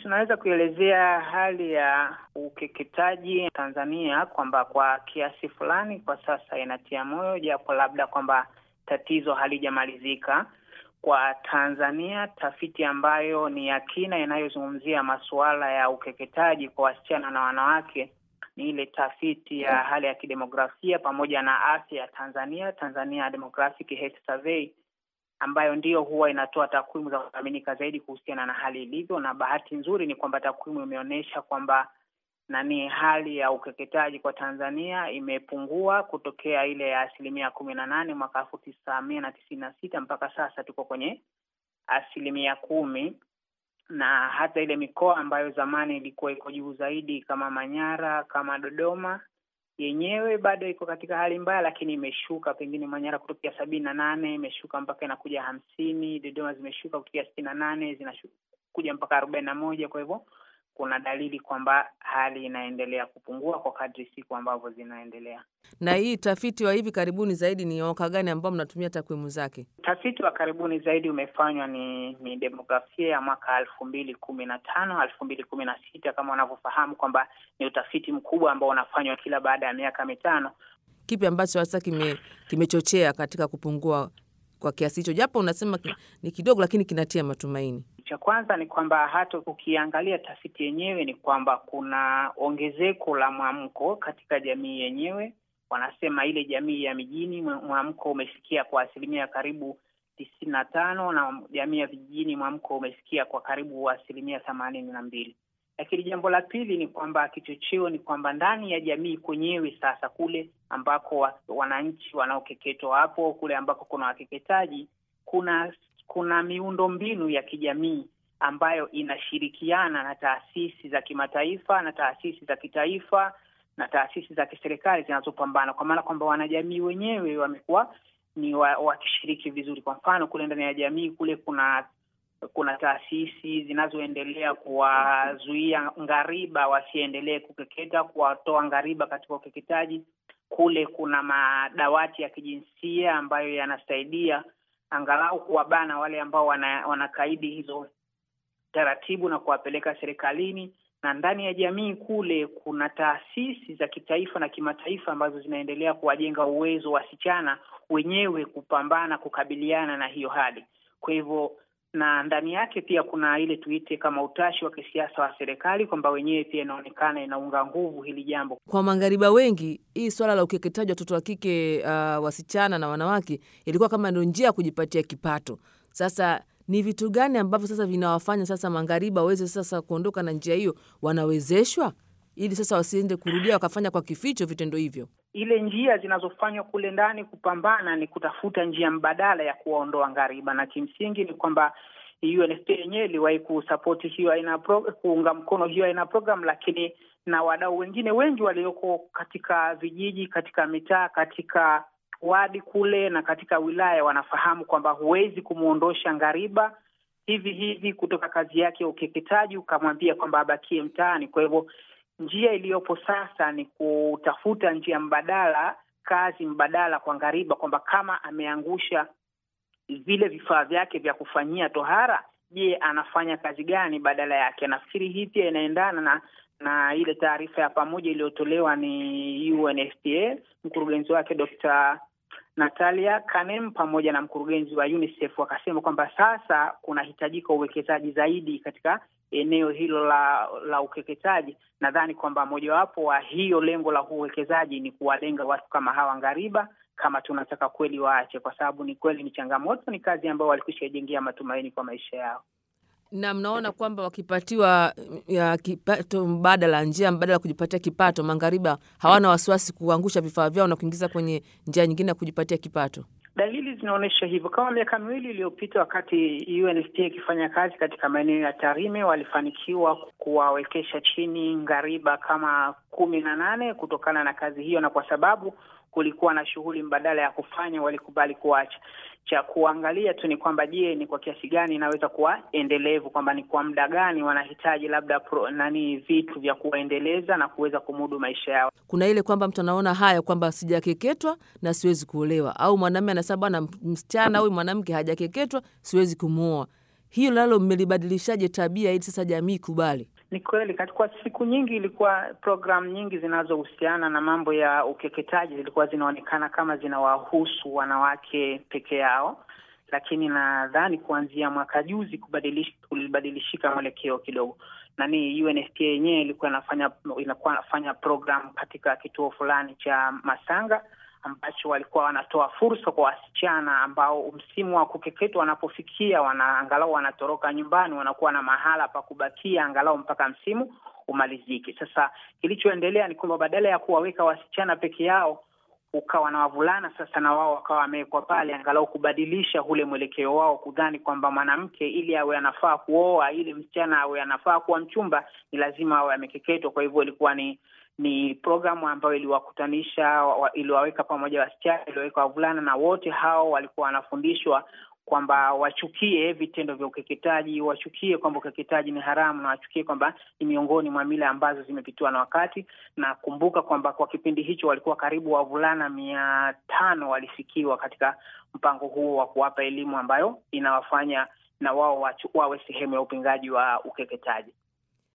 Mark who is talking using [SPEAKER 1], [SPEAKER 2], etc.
[SPEAKER 1] tunaweza kuelezea hali ya ukeketaji Tanzania kwamba kwa kiasi fulani kwa sasa inatia moyo, japo labda kwamba tatizo halijamalizika kwa Tanzania. Tafiti ambayo ni ya kina inayozungumzia masuala ya ukeketaji kwa wasichana na wanawake ni ile tafiti ya hali ya kidemografia pamoja na afya ya Tanzania, Tanzania Demographic Health Survey, ambayo ndiyo huwa inatoa takwimu za kuaminika zaidi kuhusiana na hali ilivyo. Na bahati nzuri ni kwamba takwimu imeonyesha kwamba nani, hali ya ukeketaji kwa Tanzania imepungua kutokea ile ya asilimia kumi na nane mwaka elfu tisa mia na tisini na sita mpaka sasa tuko kwenye asilimia kumi na hata ile mikoa ambayo zamani ilikuwa iko juu zaidi kama Manyara kama Dodoma yenyewe bado iko katika hali mbaya, lakini imeshuka. Pengine Manyara kutokea sabini na nane imeshuka mpaka inakuja hamsini. Dodoma zimeshuka kutokea sitini na nane zinakuja mpaka arobaini na moja. Kwa hivyo kuna dalili kwamba hali inaendelea kupungua kwa kadri siku ambavyo zinaendelea.
[SPEAKER 2] Na hii tafiti wa hivi karibuni zaidi ni mwaka gani ambao mnatumia takwimu zake?
[SPEAKER 1] Utafiti wa karibuni zaidi umefanywa ni ni demografia ya mwaka elfu mbili kumi na tano elfu mbili kumi na sita kama wanavyofahamu kwamba ni utafiti mkubwa ambao unafanywa kila baada ya miaka mitano.
[SPEAKER 2] Kipi ambacho hasa kime kimechochea katika kupungua kwa kiasi hicho, japo unasema ni kidogo, lakini kinatia matumaini?
[SPEAKER 1] Cha kwanza ni kwamba hata ukiangalia tafiti yenyewe ni kwamba kuna ongezeko la mwamko katika jamii yenyewe. Wanasema ile jamii ya mijini mwamko umefikia kwa asilimia karibu tisini na tano na jamii ya vijijini mwamko umefikia kwa karibu asilimia themanini na mbili. Lakini jambo la pili ni kwamba kichocheo ni kwamba ndani ya jamii kwenyewe sasa, kule ambako wananchi wanaokeketwa hapo, kule ambako kuna wakeketaji, kuna kuna miundo mbinu ya kijamii ambayo inashirikiana na taasisi za kimataifa na taasisi za kitaifa na taasisi za kiserikali zinazopambana, kwa maana kwamba wanajamii wenyewe wamekuwa ni wakishiriki wa vizuri. Kwa mfano kule ndani ya jamii kule kuna kuna taasisi zinazoendelea kuwazuia ngariba wasiendelee kukeketa, kuwatoa ngariba katika ukeketaji. Kule kuna madawati ya kijinsia ambayo yanasaidia angalau kuwabana wale ambao wana, wanakaidi hizo taratibu na kuwapeleka serikalini. Na ndani ya jamii kule kuna taasisi za kitaifa na kimataifa ambazo zinaendelea kuwajenga uwezo wasichana wenyewe kupambana kukabiliana na hiyo hali. Kwa hivyo na ndani yake pia kuna ile tuite kama utashi wa kisiasa wa serikali kwamba wenyewe pia inaonekana inaunga nguvu hili jambo.
[SPEAKER 2] Kwa maghariba wengi, hii swala la ukeketaji watoto wa kike uh, wasichana na wanawake ilikuwa kama ndio njia ya kujipatia kipato. Sasa ni vitu gani ambavyo sasa vinawafanya sasa maghariba waweze sasa kuondoka na njia hiyo? Wanawezeshwa ili sasa wasiende kurudia wakafanya kwa kificho vitendo hivyo.
[SPEAKER 1] Ile njia zinazofanywa kule ndani kupambana ni kutafuta njia mbadala ya kuwaondoa ngariba, na kimsingi ni kwamba UNFPA yenyewe iliwahi kusapoti hiyo aina kuunga mkono hiyo aina program, lakini na wadau wengine wengi walioko katika vijiji, katika mitaa, katika wadi kule na katika wilaya wanafahamu kwamba huwezi kumwondosha ngariba hivi hivi kutoka kazi yake ya ukeketaji ukamwambia kwamba abakie mtaani. Kwa hivyo njia iliyopo sasa ni kutafuta njia mbadala, kazi mbadala kwa ngariba, kwamba kama ameangusha vile vifaa vyake vya kufanyia tohara, je, anafanya kazi gani badala yake? Nafikiri hii pia inaendana na na ile taarifa ya pamoja iliyotolewa ni UNFPA, mkurugenzi wake Dr. Natalia Kanem pamoja na mkurugenzi wa UNICEF wakasema kwamba sasa kunahitajika uwekezaji zaidi katika eneo hilo la la ukeketaji. Nadhani kwamba mojawapo wa hiyo lengo la uwekezaji ni kuwalenga watu kama hawa ngariba, kama tunataka kweli waache, kwa sababu ni kweli ni changamoto, ni kazi ambayo walikwisha jengea matumaini kwa maisha yao
[SPEAKER 2] na mnaona kwamba wakipatiwa ya kipato mbadala, njia mbadala ya kujipatia kipato, maghariba hawana wasiwasi kuangusha vifaa vyao na kuingiza kwenye njia nyingine ya kujipatia kipato.
[SPEAKER 1] Dalili zinaonyesha hivyo. Kama miaka miwili iliyopita, wakati UNFPA ikifanya kazi katika maeneo ya Tarime, walifanikiwa kuwawekesha chini ngariba kama kumi na nane kutokana na kazi hiyo, na kwa sababu kulikuwa na shughuli mbadala ya kufanya, walikubali kuacha. Cha kuangalia tu ni kwamba je, ni kwa kiasi gani inaweza kuwa endelevu, kwamba ni kwa muda gani wanahitaji labda pro, nani vitu vya kuwaendeleza na kuweza kumudu maisha yao.
[SPEAKER 2] Kuna ile kwamba mtu anaona haya kwamba sijakeketwa na siwezi kuolewa, au mwanamume anasema bwana, msichana huyu mwanamke hajakeketwa, siwezi kumuoa. hiyo nalo mmelibadilishaje tabia ili sasa jamii kubali?
[SPEAKER 1] Ni kweli, katika siku nyingi ilikuwa programu nyingi zinazohusiana na mambo ya ukeketaji zilikuwa zinaonekana kama zinawahusu wanawake peke yao, lakini nadhani kuanzia mwaka juzi kulibadilishika mwelekeo kidogo. Nani, UNFPA yenyewe ilikuwa inafanya inakuwa inafanya programu katika kituo fulani cha Masanga ambacho walikuwa wanatoa fursa kwa wasichana ambao msimu wa kukeketwa wanapofikia, wana angalau wanatoroka nyumbani, wanakuwa na mahala pa kubakia angalau mpaka msimu umalizike. Sasa kilichoendelea ni kwamba badala ya kuwaweka wasichana peke yao, ukawa na wavulana sasa, na wao wakawa wamewekwa pale, angalau kubadilisha ule mwelekeo wao, kudhani kwamba mwanamke ili awe anafaa kuoa, ili msichana awe anafaa kuwa mchumba, ni lazima awe amekeketwa. Kwa hivyo ilikuwa ni ni programu ambayo iliwakutanisha, iliwaweka pamoja wasichana, iliwaweka wavulana, na wote hao walikuwa wanafundishwa kwamba wachukie vitendo vya ukeketaji, wachukie kwamba ukeketaji ni haramu, na wachukie kwamba ni miongoni mwa mila ambazo zimepitiwa na wakati. Na kumbuka kwamba kwa kipindi hicho walikuwa karibu wavulana mia tano walifikiwa katika mpango huo wa kuwapa elimu ambayo inawafanya na wao wawe sehemu ya upingaji wa ukeketaji.